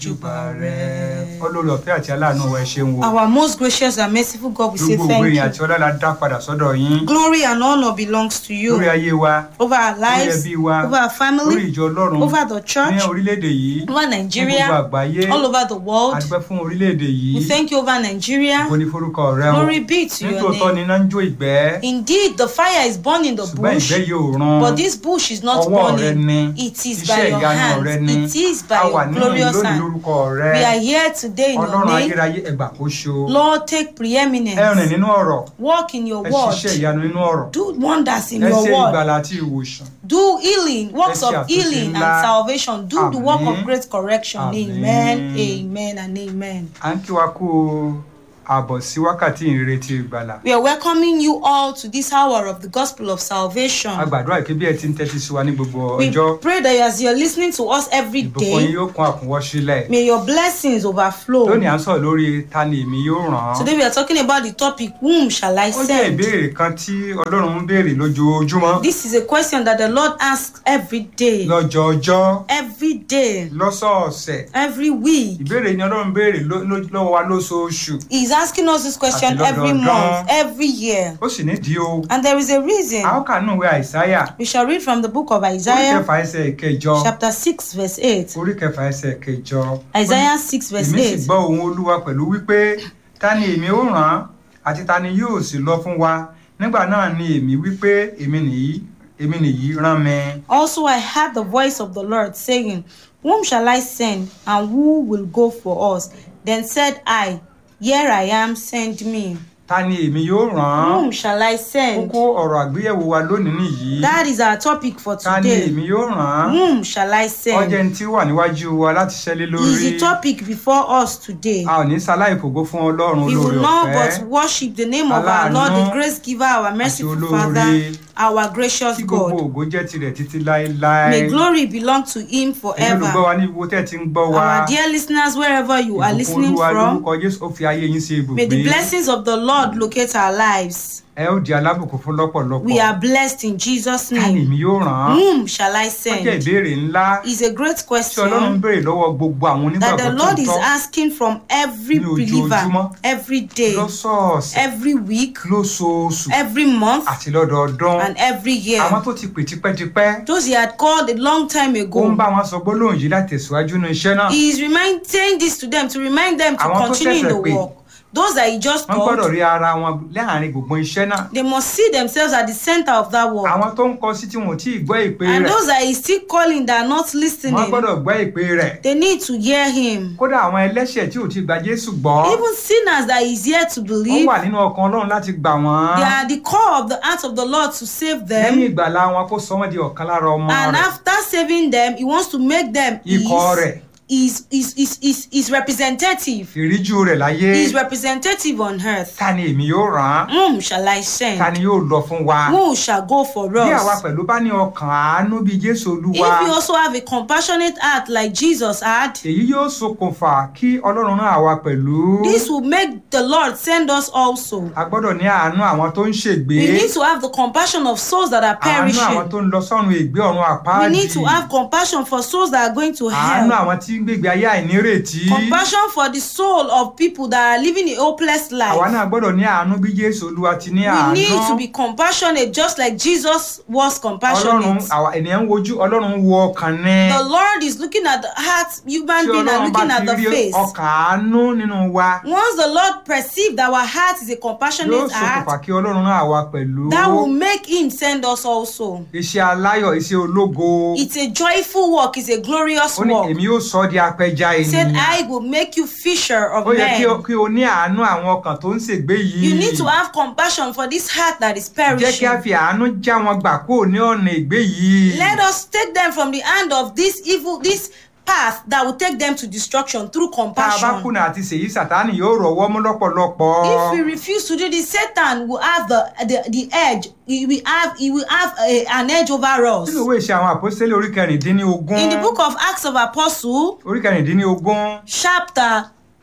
jùbà rẹ olórí ọ̀fẹ́ àti aláàánú wa ẹ ṣeun wo Our most gracious and merciful God, we say gbogbo òwe thank yẹn you. àti ọlá la dá padà sọ́dọ̀ yín Glory and honor belongs to you lórí ayé wa over our lórí lives, ẹbí wa over our lórí family, ìjọ ọlọ́run over the ní church, orílẹ̀-èdè yìí over ní gbogbo Nigeria, àgbáyé all over the world. adúpẹ́ fún orílẹ̀-èdè yìí We thank you over Nigeria. kò ní forúkọ rẹ o Glory be to your nítòótọ́ ni name. iná ń jó ìgbẹ́ Indeed, the fire is burning the ṣùgbọ́n bush, ìgbẹ́ yóò ràn but this bush is not ọwọ́ rẹ burning. ni It is iṣẹ́ by your ìyanu rẹ hands. ni It is by a wà your nínú glorious lónìí hand. lórúkọ rẹ We are here today in your ọlọ́run name. ayérayé ẹgbà kó ṣo Lord, take ẹ rìn preeminence. nínú ọ̀rọ̀ Walk in your ẹ ṣiṣẹ́ word. ìyanu nínú ọ̀rọ̀ Do wonders in ẹ your ṣe word. ìgbàlà àti ìwòsàn Do healing, works ṣe of àtúnṣe healing and ńlá. salvation. Do the work of Àmín. great correction. Àmín. Amen. Amen and amen. à ń kí wa kú àbọ̀ sí wákàtí ìrètí ìgbàlà We are welcoming you all to this hour of the gospel of salvation. a gbàdúrà pé bí ẹ ti ń tẹ́tí sí wa ní gbogbo We ọjọ́ pray that as you're listening to us every ìbùkún yín day, yóò kún àkúnwọ́ sílẹ̀ may your blessings overflow. lónìí à ń sọ̀rọ̀ lórí ta ni èmi yóò ràn án Today we are talking about the topic, Whom shall I ó jẹ́ send? ìbéèrè kan tí ọlọ́run ń béèrè lójoojúmọ́ This is a question that the Lord asks every day, lọ́jọọjọ́ every day, lọ́sọ̀ọ̀sẹ̀ every week. ìbéèrè ni ọlọ́run béèrè ló- ló- lọ́wọ́ wa lóṣooṣù He's asking us this question Àti every lọ́dọọdún. month, every year. ó sì nídìí o And there is a reason. a ó kà nínú ìwé àìsáyà We shall read from the book of orí Isaiah, kẹfà ẹsẹ̀ ìkẹjọ chapter 6, verse 8. orí kẹfà ẹsẹ̀ ìkẹjọ Isaiah 6, verse èmi sì 8. gbọ́ ohùn olúwa pẹ̀lú wípé ta ni èmi ó ràn án àti ta ni yóò sì lọ fún wa nígbà náà ni èmi wípé èmi nìyí èmi nìyí rán mi. Also, I heard the voice of the Lord saying, Whom shall I send, and who will go for us? Then said I, Here I am, send me. ta ni èmi yóò ràn án Whom shall I send? kókó ọ̀rọ̀ àgbéyẹ̀wò wa lónìí nìyí That is our topic for ta ni today. èmi yóò ràn án Whom shall I ọjọ́ send? ẹni tí ó wà níwájú wa láti ṣẹ́lé lórí Is the topic before us today. a ò ní sáláì fògo fún ọlọ́run We olóore will not ọ̀fẹ́ but worship the name of our Lord, the grace giver, our merciful olóore. Father, our gracious tí gbogbo God. ògo jẹ́ tirẹ̀ títí láéláé May glory belong to Him ẹ̀yin olùgbọ́ forever. wa ní gbogbo tẹ́ ẹ ti ń gbọ́ wa Our dear listeners, wherever you are ìbùkún listening olúwa from, lórúkọ jésù ó fi ayé yín sí may the ibùgbé blessings of the Lord locate our lives. ẹ ó di alábùkún fún lọ́pọ̀lọpọ̀ We are blessed in Jesus' ta ni name. èmi yóò ràn án Whom shall I ó jẹ́ send? ìbéèrè ńlá Is a great tí ọlọ́run ń question béèrè lọ́wọ́ gbogbo àwọn that the onígbàgbọ́ Lord is tòótọ́ asking from every Ní believer ojoojúmọ́. every day, lọ́sọ̀ọ̀sẹ̀ every week, lóṣooṣù every month, àti lọ́dọọdún and every àwọn year. tó ti pè tipẹ́tipẹ́ Those he had called a long time ó ń ago. bá wọn sọ gbólóhùn yìí láti tẹ̀síwájú nínú iṣẹ́ náà He is remind, saying this to them to remind them to Àwọn tó continue in the ṣẹ̀ṣẹ̀ pè. work. Those that he just wọ́n gbọ́dọ̀ called, rí ara wọn láàrin gbogbo iṣẹ́ náà they must see themselves at the center of that work. àwọn tó ń kọ sí tí wọn ò tí ì gbọ́ ìpè And rẹ̀ those that he still calling that are not wọ́n listening, gbọ́dọ̀ gbọ́ ìpè rẹ̀ they need to hear him. kódà àwọn ẹlẹ́ṣẹ̀ tí ò ti gba jésù gbọ́ Even sinners that is here to ó believe, wà nínú ọkàn ọlọ́run láti gbà wọ́n they are the core of the heart of the Lord to save lẹ́yìn them. ìgbàlá wọn kó sọ wọ́n di ọ̀kan lára ọmọ And rẹ̀ after saving them, he wants to make them ikọ̀ rẹ̀ his, his, his, his, his representative. ìríjú rẹ̀ láyé His representative on earth. ta ni èmi yóò rán Whom shall I ta send? ni yóò lọ fún wa Who shall go for bí àwa us? pẹ̀lú bá ní ọkàn àánú bíi jésù olúwa If you also have a compassionate heart like Jesus had, èyí yóò ṣokùnfà kí ọlọ́run rán àwa pẹ̀lú this will make the Lord send us also. a gbọ́dọ̀ ní àánú àwọn tó ń ṣègbé We need to have the compassion of souls that are àánú àwọn perishing. tó ń lọ sọ́run ègbé ọ̀run We àpáàdì need to have compassion for souls that are going to àánú hell. àwọn tí ń gbègbè ayé àìnírètí Compassion for the soul of people that are living a hopeless àwa life. náà gbọ́dọ̀ ní àánú bí jésù olúwa ti ní We àánú need to be compassionate just like Jesus was ọlọ́run compassionate. àwa ènìyàn ń wojú ọlọ́run ń wo ọkàn ní The Lord is looking at the heart, human tí being, and ọlọ́run bá looking at ti the rí face. ọkàn àánú nínú wa Once the Lord perceives that our heart is a yóò compassionate ṣokùnfà heart, kí ọlọ́run rán àwa pẹ̀lú that will make Him send us also. iṣẹ́ aláyọ̀ iṣẹ́ ológo It's a joyful work, it's a glorious ó ní work. èmi yóò sọ ọ́ di apẹja He said, ènìyàn I will make you fisher of ó yẹ kí o- men. kí o ní àánú àwọn ọkàn tó ń ṣègbé yìí You need to have compassion for this heart that is jẹ́ kí a perishing. fi àánú já wọn gbà kúrò ní ọ̀nà ìgbé yìí Let us take them from the hand of this evil, this path that will take them to destruction through tá a bá compassion. kùnà àti ṣèyí sàtánì yóò rọ̀wọ́ mú lọ́pọ̀lọpọ̀ If we refuse to do this, Satan will have the the, the edge. He will have he will have a, an edge over us. nínú ìwé ìṣe àwọn àpọ́sítélì orí kẹrìndínlógún In the book of Acts of Apostle, orí kẹrìndínlógún chapter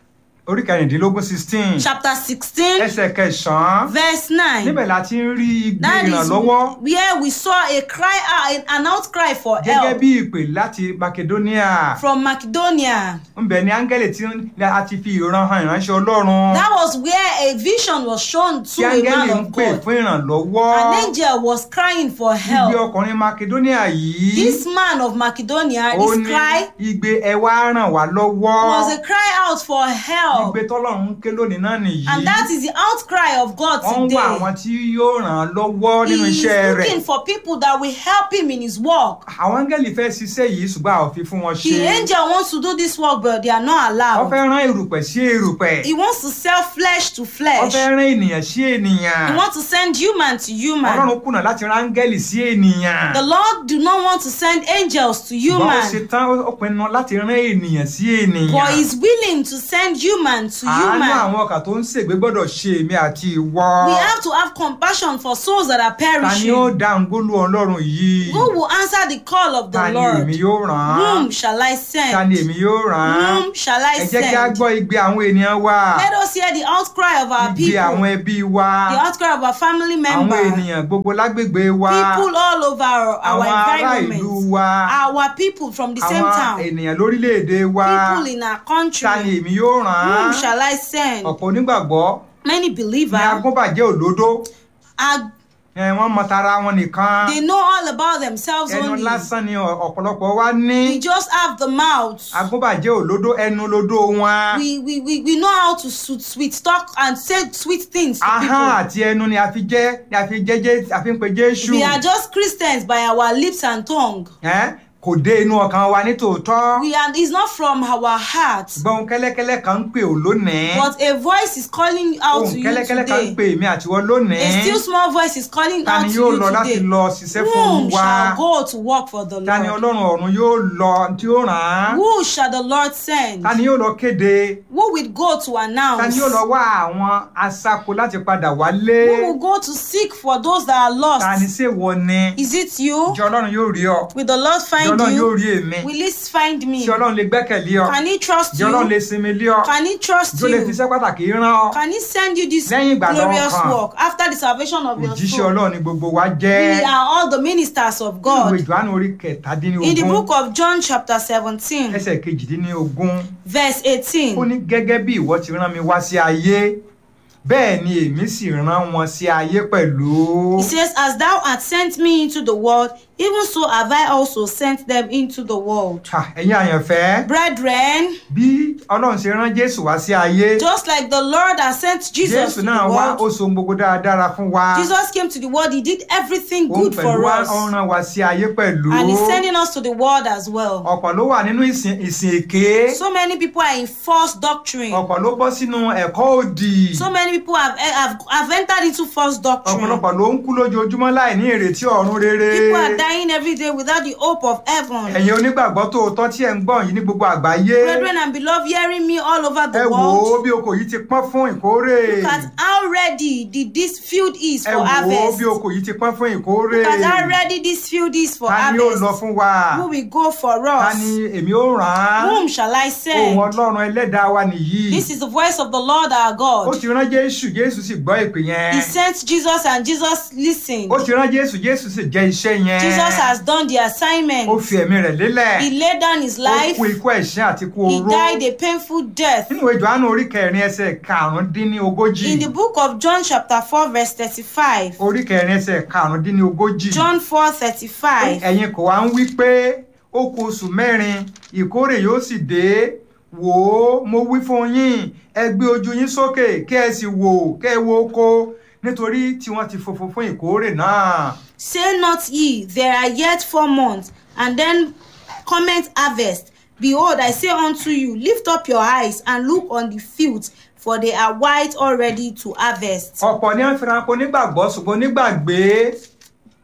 orí kẹrìndínlógún sixteen chapter sixteen ẹsẹ̀ kẹsàn-án verse nine. níbẹ̀ la ti ń rí igbe That is ìrànlọ́wọ́ where we saw a cry out, an outcry for gẹ́gẹ́ help bí ìpè láti makedonia from Macedonia. ńbẹ ní áńgẹ́lì tí a ti fi ìran hàn ìránṣẹ́ ọlọ́run That was where a vision was shown tí to a áńgẹ́lì man ń of pè God. fún ìrànlọ́wọ́ An angel was crying for igbe help. ọkùnrin makedonia yìí This man of Macedonia, ó his ní cry igbe ẹ wá ràn wá lọ́wọ́ was a cry out for help. igbe tọ́lọ́run ń ké lónìí náà nìyí And that is the outcry of God wọ́n ń wá àwọn today. tí yóò ràn án lọ́wọ́ nínú He is iṣẹ́ rẹ̀ looking for people that will help him in his work. àwọn áńgẹ́lì fẹ́ ṣiṣẹ́ yìí ṣùgbọ́n a ò fi fún wọn ṣe The angel wants to do this work, but they are not wọ́n allowed. fẹ́ rán erùpẹ̀ sí erùpẹ̀ He wants to sell flesh to wọ́n flesh. fẹ́ rán ènìyàn sí ènìyàn He wants to send human to human. ọlọ́run kùnà láti rán áńgẹ́lì sí ènìyàn The Lord do not want to send angels to ṣùgbọ́n ó ṣe human, tán ó pinnu láti rán ènìyàn sí ènìyàn but He's willing to send human to àánú human. àwọn ọkà tó ń ṣègbè gbọ́dọ̀ ṣe èmi àti ìwọ We have to have compassion for souls that are ta ni ó perishing. dáhùn gbólú ọlọ́run yìí Who will answer the call of ta the ni èmi Lord? yóò rán Whom shall I ta ni send? èmi yóò rán Whom shall I ẹ jẹ́ kí a send? gbọ́ igbe àwọn ènìyàn wa Let us hear the outcry of our igbe àwọn people, ẹbí wa the outcry of our family àwọn members, ènìyàn gbogbo lágbègbè wa people all over our, our àwọn ará ìlú environment, wa our people from the same àwọn town, ènìyàn lórílẹ̀‐èdè wa people in our ta ni country. èmi yóò rán Whom shall I send? ọ̀pọ̀ onígbàgbọ́ Many ní believers agúnbàjẹ́ òdodo are ẹ, wọ́n mọ tara wọn nìkan they know all about themselves ẹnu only. lásán ni ọ- ọ̀pọ̀lọpọ̀ wa ní We just have the mouth. agúnbàjẹ́ òdodo ẹnu lodo wọn We, we, we, we know how to sweet, sweet talk and say sweet things to ahọ́n people. àti ẹnu ni a fi jẹ́ ni a fi jẹ́ jẹ́ a fi ń pe Jésù We are just Christians by our lips and tongue. Ẹ́, kò dé inú ọkàn wa ní tòótọ́ We are, it's not from our heart. gbọ́n kẹ́lẹ́kẹ́lẹ́ kan ń pè ó lónìí But a voice is calling out ohun to you kẹ́lẹ́kẹ́lẹ́ kan ń today. pè mí àtiwọ́ lónìí A still small voice is calling ta out ni to yóò you lọ láti today. lọ ṣiṣẹ́ fún Whom Olúwa shall go to work for the ta ni Lord? ọlọ́run ọ̀run yóò lọ tí ó ràn án Who shall the Lord send? ta ni yóò lọ kéde Who will go to ta announce? ni yóò lọ wá àwọn asako láti padà wálé Who will go to seek for those that are ta ni lost? ṣe wọ ni Is it you? ìjọ ọlọ́run yóò rí ọ Will the Lord ìjọ find ọlọ́run yóò you? rí èmi Will He find me? ìjọ ọlọ́run lè gbẹ́kẹ̀lé ọ Can He trust ìjọ ọlọ́run lè you? sinmi lé ọ Can He trust ìjọ lè fi you? iṣẹ́ pàtàkì rán ọ Can He send you this Lẹ́yìn ìgbà náà glorious kan, work after the salvation of your òjíṣẹ́ soul? ọlọ́run ni gbogbo wa jẹ́ We are all the ministers of ìwé God. ìjọ́nù orí In the kẹtàdínlógún book of John, chapter 17, ẹsẹ̀ kejìdínlógún verse ó 18, ní gẹ́gẹ́ bí ìwọ ti rán mi wá sí ayé bẹ́ẹ̀ ni èmi sì rán wọn sí ayé pẹ̀lú. He says, As thou hast sent me into the world, even so have I also sent them into the world. Ha, ẹ̀yin àyànfẹ́ Brethren, bí ọlọ́run ṣe rán jésù wá sí ayé just like the Lord has sent Jesus jésù to náà the wá ó world, so ohun gbogbo dáradára fún wa Jesus came to the world, He did everything òun good pẹ̀lú for wa us, ó rán wa sí ayé pẹ̀lú and He's sending us to the world as well. ọ̀pọ̀ ló wà nínú ìsìn ìsìn èké So many people are in false doctrine. ọ̀pọ̀ ló bọ́ sínú ẹ̀kọ́ òdì So many people have, have, have entered into false doctrine. ọ̀pọ̀lọpọ̀ ló ń kú lójoojúmọ́ láì ní ìrètí ọ̀run rere People are dying every day without the hope of heaven. ẹ̀yin onígbàgbọ́ tòótọ́ tí ẹ̀ ń gbọ́ yìí ní gbogbo àgbáyé Brethren and beloved, hearing me all over ẹ the wò ó world, bí oko yìí ti pọ́n fún ìkórè look at how ready the, this field is ẹ for wò ó harvest. bí oko yìí ti pọ́n fún ìkórè Look at how ready this field is for ta ni yóò lọ harvest. fún wa Who will go for ta us? ni èmi ó rán án Whom shall I ohùn send? ọlọ́run ẹlẹ́dàá wa nìyí This is the voice of the Lord our ó God. ti rán jésù jésù sì gbọ́ ìpè yẹn He sent Jesus and Jesus listened. ó ti rán jésù jésù sì jẹ́ iṣẹ́ yẹn Jesus has done the ó assignment. fi ẹ̀mí rẹ̀ lélẹ̀ He laid down his ó life. kú ikú ẹ̀ṣẹ̀ àti ikú He oró died a painful death. nínú ìwé Jòhánù orí kẹrin ẹsẹ̀ karùndínlógójì In the book of John, chapter 4, verse 35, orí kẹrin ẹsẹ̀ karùndínlógójì John 4 35, ẹ̀yin kò wá ń wí pé ó kù oṣù mẹ́rin ìkórè yóò sì dé wò ó mo wí fún yín ẹ gbé ojú yín sókè kẹ́ ẹ sì wò kẹ́ ẹ wo oko nítorí tí wọ́n ti fòfò fún ìkórè náà. Say not ye, there are yet four months, and then cometh harvest. Behold, I say unto you, lift up your eyes and look on the fields, for they are white already to harvest. ọ̀pọ̀ ní àfihàn nígbàgbọ́ ṣùgbọ́n nígbàgbé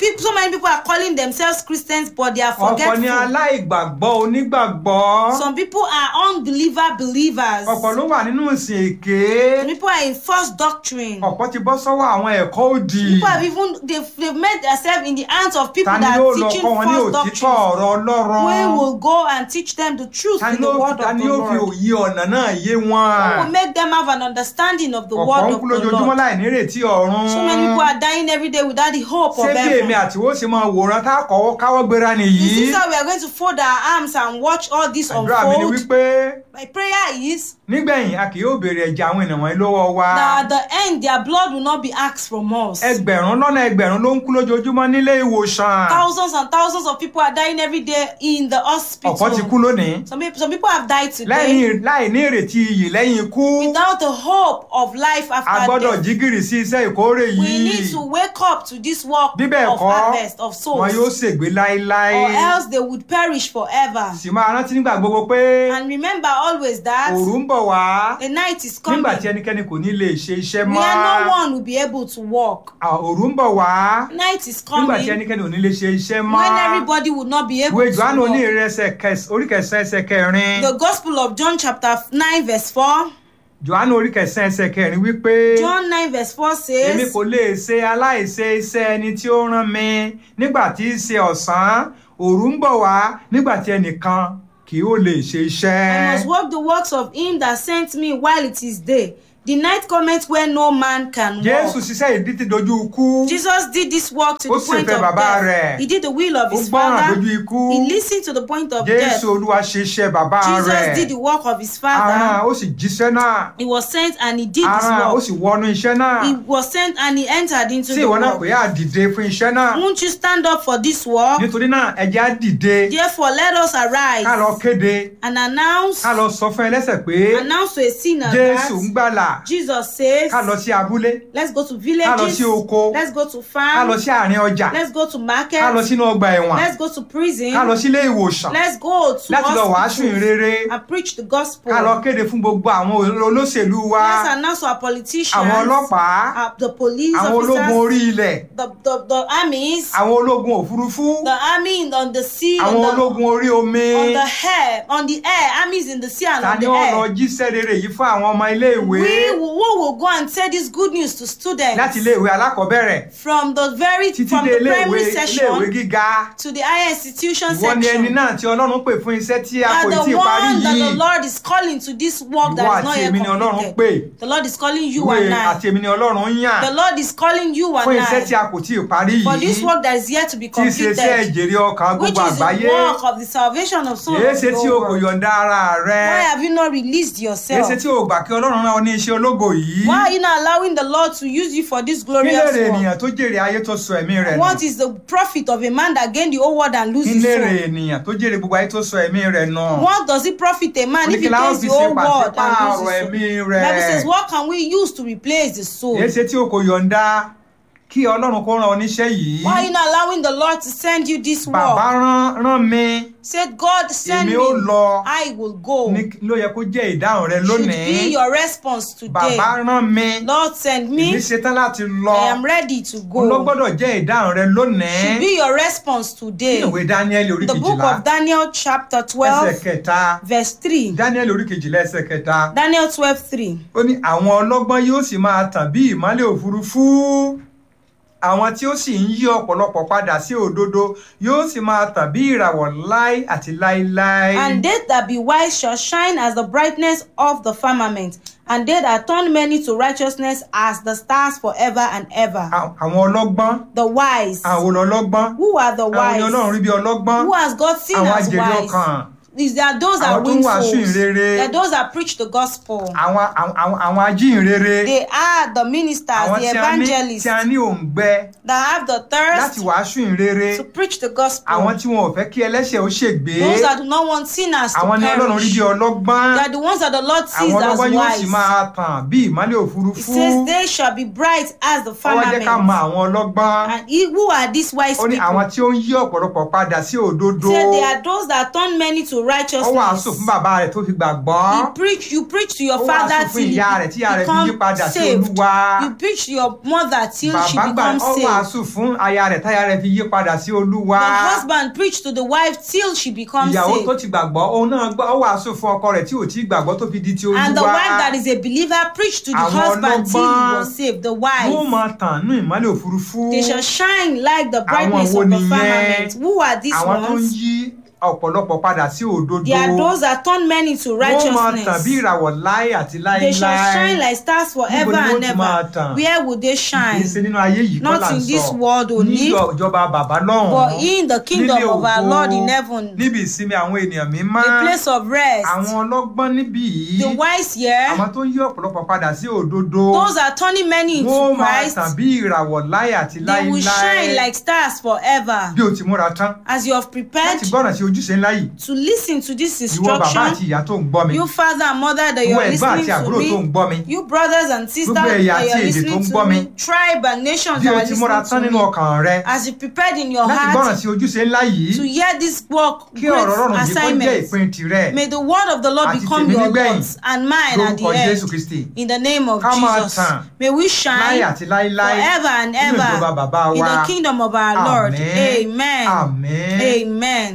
people, so many people are calling themselves Christians, but they are ọ̀pọ̀ ni forgetful. aláìgbàgbọ́ onígbàgbọ́ Some people are unbeliever believers. ọ̀pọ̀ ló wà nínú ìsìn èké Some people are in false doctrine. ọ̀pọ̀ ti bọ́ sọ́wọ́ àwọn ẹ̀kọ́ òdì People have even they've, they've made themselves in the hands of people ta ni that yóò are lọ teaching kọ́ wọn ní false òtítọ́ doctrines. ọ̀rọ̀ ọlọ́run We will go and teach them the truth ta in ni the yóò word ta of ni the yóò fi Lord. òye ọ̀nà náà yé We wọn will make them have an understanding of the ọ̀pọ̀ word ń of kú the lójoojúmọ́ Lord. láì nírètí ọ̀run So many people are dying every day without the hope of ṣé bí èmi heaven. àti wo ṣe máa wòran tá a kọ́wọ́ káwọ́ gbéra nìyí This is how we are going to fold our arms and watch all this àdúrà mi ni unfold. wípé My prayer is nígbẹ̀yìn a kì yóò béèrè ẹ̀jẹ̀ àwọn ènìyàn wọ̀nyí lọ́wọ́ wa that at the end their blood will not be asked from us. ẹgbẹ̀rún lọ́nà ẹgbẹ̀rún ló ń kú lójoojúmọ́ nílé ìwòsàn Thousands and thousands of people are dying every day in the ọ̀pọ̀ ti kú hospital. lónìí Some people, some people have died today lẹ́yìn láì ní ìrètí iyì lẹ́yìn ikú without the hope of life a after gbọ́dọ̀ death. jí gìrì sí iṣẹ́ ìkórè We yìí need to wake up to this work bí bẹ́ẹ̀ of kọ́ harvest of wọn yóò souls, ṣègbé láéláé or else they would perish forever. sì máa rántí nígbà gbogbo pé And remember always that òru ń bọ̀ wá the night is coming nígbà tí ẹnikẹ́ni kò ní lè ṣe iṣẹ́ mọ́ where no one will be able to walk. À, òru ń bọ̀ wá Night is nígbà tí coming ẹnikẹ́ni ò ní lè ṣe iṣẹ́ mọ́ when everybody would not be able ìwé to Jòhánù walk. onírẹsẹ̀ orí kẹsàn-án ẹsẹ̀ kẹrin The Gospel of John chapter 9 verse 4. Jòhánù orí kẹsàn-án ẹsẹ̀ kẹrin wípé John 9 verse 4 èmi says, kò lè ṣe aláìṣe iṣẹ́ ẹni tí ó rán mi nígbà tí í ṣe ọ̀sán òru ń bọ̀ wá nígbà tí ẹnìkan kì ó lè ṣe I iṣẹ́. must work the works of him that sent me while it is day. The night cometh when no man can Jésù walk. ṣiṣẹ́ ìdí ti dojú ikú Jesus did this work to Ó the point sì fẹ́ of bàbá death. rẹ̀. He did the will of ó his gbọ́ràn father. dojú ikú He listened to the point of death. Jésù Olúwa ṣe iṣẹ́ bàbá Jesus rẹ̀ did the work of his aràn father. ó sì jíṣẹ́ náà He was sent and he did his aràn ó work. sì wọnú iṣẹ́ náà He was sent and he entered into tí the ìwọ náà work. pé á dìde fún iṣẹ́ náà Won't you stand up for this work? nítorí náà ẹ jẹ́ á dìde Therefore, let us ká lọ arise kéde and announce, ká lọ sọ fún ẹlẹ́ṣẹ̀ pé announce to a sinner Jésù ń that gbàlà Jesus says, ká lọ sí abúlé let's go to ká lọ villages, sí oko let's go to ká lọ farm, sí àárín ọjà let's go to ká lọ market, sínú ọgbà ẹ̀wọ̀n let's go to prison, ká lọ sílé ìwòsàn let's go to láti lọ wàásù hospitals ìrere and preach the gospel. ká lọ kéde fún gbogbo àwọn olóṣèlú wa Let's announce to our politicians, àwọn ọlọ́pàá uh, the police àwọn ológun orí officers, ilẹ̀ the, the, the armies, àwọn ológun òfurufú the army in- on the sea, on àwọn the, ológun orí omi on the air, on the air, armies in the sea and ta on ni the wọ́n lọ air. jíṣẹ́ rere yìí fún àwọn ọmọ iléèwé We will, who will go and say this good news to students láti iléèwé alákọ̀ọ́bẹ̀rẹ̀ from the very títí from dé the iléèwé primary iléèwé session gíga to the higher institution ìwọ ni ẹni section. náà tí Ọlọ́run pè fún iṣẹ́ tí a You kò are tí the ì parí one that yìí the Lord is calling to this work ìwọ that is not àti yet èmi ni Ọlọ́run pè completed. The Lord is calling you ìwé and àti I. èmi ni Ọlọ́run ń yàn The Lord is calling you fún and iṣẹ́ tí I a kò tí ì parí for this yìí work that is yet to be tí í ṣe iṣẹ́ completed, ìjèrè ọkàn which gbogbo is the àgbáyé work of the salvation of souls. èé of ṣe the tí o whole kò world. yọ̀ǹda ara rẹ Why have you not released èé yourself? ṣe tí o gbà kí Ọlọ́run rán ọ ní iṣẹ́ ológo yìí Why are you not allowing the Lord to use you for this kí glorious lèrè work? ènìyàn tó jèrè ayé tó sọ ẹ̀mí rẹ̀ nù What is the profit of a man that gained the whole world and lose kí his lèrè soul? ènìyàn tó jèrè gbogbo ayé tó sọ ẹ̀mí rẹ̀ nù What does it profit a man if he oníkìlá ó gains fi the ṣe whole world and pàṣípààrọ̀ loses his ẹ̀mí soul? rẹ̀ Bible says, what can we use to replace the soul? èé ṣe tí o kò yọ̀ǹda kí Ọlọ́run kó rán ọ níṣẹ́ yìí Why are you not allowing the Lord to send you this bàbá work? rán rán mi Said God send èmi me, ó lọ I will go. ní ló yẹ kó jẹ́ ìdáhùn rẹ Should be lónìí your response today. bàbá rán mi Lord send èmi me, ṣetán láti lọ I am ready to òun ló go. gbọ́dọ̀ jẹ́ ìdáhùn rẹ lónìí Should be your response today. nínú ìwé Dáníẹ́lì orí The book kejìlá of Daniel chapter ẹsẹ̀ 12 kẹta verse 3. Dáníẹ́lì orí kejìlá ẹsẹ̀ kẹta Daniel 12 3. ó ní àwọn ọlọ́gbọ́n yóò sì máa tàn bí ìmọ́lẹ̀ òfurufú àwọn tí ó sì ń yí ọ̀pọ̀lọpọ̀ padà sí òdodo yóò sì máa tàn bí ìràwọ̀ láí àti láíláí. And they that be wise shall shine as the brightness of the firmament, and they that turn many to righteousness as the stars forever and ever. À- àwọn ọlọ́gbọ́n The wise. àwọn olọ́lọ́gbọ́n Who are the àwọn ni Ọlọ́run rí wise? bí ọlọ́gbọ́n Who has God seen àwọn as ajèrè wise? ọkàn Is there those that Àwọn tó ń win wàásù souls? ìrere. They are those that preach the gospel. àwọn àwọn- àwọn àwọn ajíhìnrere They are the ministers, àwọn the tí a ní evangelists tí a ní òǹgbẹ that have the láti thirst wàásù ìrere to preach the gospel. àwọn tí wọn ò fẹ́ kí ẹlẹ́ṣẹ̀ ó ṣègbé Those that do not want sinners to àwọn ni Ọlọ́run rí perish. bí ọlọ́gbọ́n They are the ones that the Lord sees àwọn as ọlọ́gbọ́n yóò sì wise. máa tàn bí ìmọ́lẹ̀ It òfurufú says they shall be bright as the ó wá jẹ́ ká mọ firmament. àwọn ọlọ́gbọ́n And he- who are these wise ó ní people? àwọn tí ó ń yí ọ̀pọ̀lọpọ̀ padà sí òdodo Say they are those that turn many to to ó wàásù righteousness. fún bàbá rẹ̀ tó fi gbàgbọ́ You preach, you preach to your Ó father wàásù fún till he ìyá rẹ̀ tí ìyá rẹ̀ fi yí become padà sí saved. Olúwa. You preach to your mother till she bàbá gbà becomes ó saved. wàásù fún aya rẹ̀ táya rẹ̀ fi yí padà sí Olúwa. The husband preach to the wife till she becomes ìyàwó tó saved. ti gbàgbọ́ òun náà gbọ́ ó wàásù fún ọkọ rẹ̀ tí ò tí ì gbàgbọ́ tó fi di ti Olúwa. And the wife that is a believer preach to the Àwọn husband till he ọlọ́gbọ́n was saved. The wọ́n wife. máa tàn ní ìmọ́lẹ̀ òfurufú. They shall shine like the brightness wo of the nìyẹn? firmament. Who are these àwọn tó ń ones? yí ọ̀pọ̀lọpọ̀ padà sí òdodo. They are those that turn men into wọ́n máa tàn bí righteousness. ìràwọ̀ láé àti They shall shine láéláé. like stars forever Níbo ni and wọ́n ti máa ever. tàn? Where would they kì í shine? ṣe nínú ayé yìí kọ́ Not là ń in sọ. this world ní only, ìjọba bàbá lọ́hùn. but in the kingdom nílé of our ògo, Lord in heaven. níbi ìsinmi àwọn ènìyàn mímọ́. A place of rest. àwọn ọlọ́gbọ́n níbí yìí. The wise here, àwọn tó ń yí ọ̀pọ̀lọpọ̀ padà sí òdodo. those are turning many wọ́n into máa Christ. tàn bí ìràwọ̀ láé àti They will shine láéláé. like stars forever. bí o ti múra tán. As you have prepared láti gbọ́ràn sí ojúṣe ńlá yìí. to listen to this ìwọ bàbá àti instruction, ìyá tó ń gbọ́ mi. you father and mother that ìwọ you're ẹ̀gbọ́n listening àti àbúrò to tó ń me, gbọ́ mi. you brothers and sisters Gbogbo that ẹ̀yà àti you're èdè tó listening ń to gbọ́ mi. me, tribe and nations bí that o are ti múra tán listening nínú to me, ọkàn rẹ. as you prepared in your láti gbọ́ràn heart sí ojúṣe ńlá to yìí. hear this work, kí ọ̀rọ̀ great ọlọ́run yìí kó jẹ́ assignment. ìpín tirẹ̀. May the word of the Lord Àti become tèmi your nígbẹ̀yìn. Lord's and mine at the lórúkọ end. Jésù Kristi. In the name of Ká máa Jesus. tàn May we láyé shine àti láéláé. forever and nínú ìjọba ever bàbá in wa. the kingdom of our Lord. Àmín. Amen. Àmín. Amen.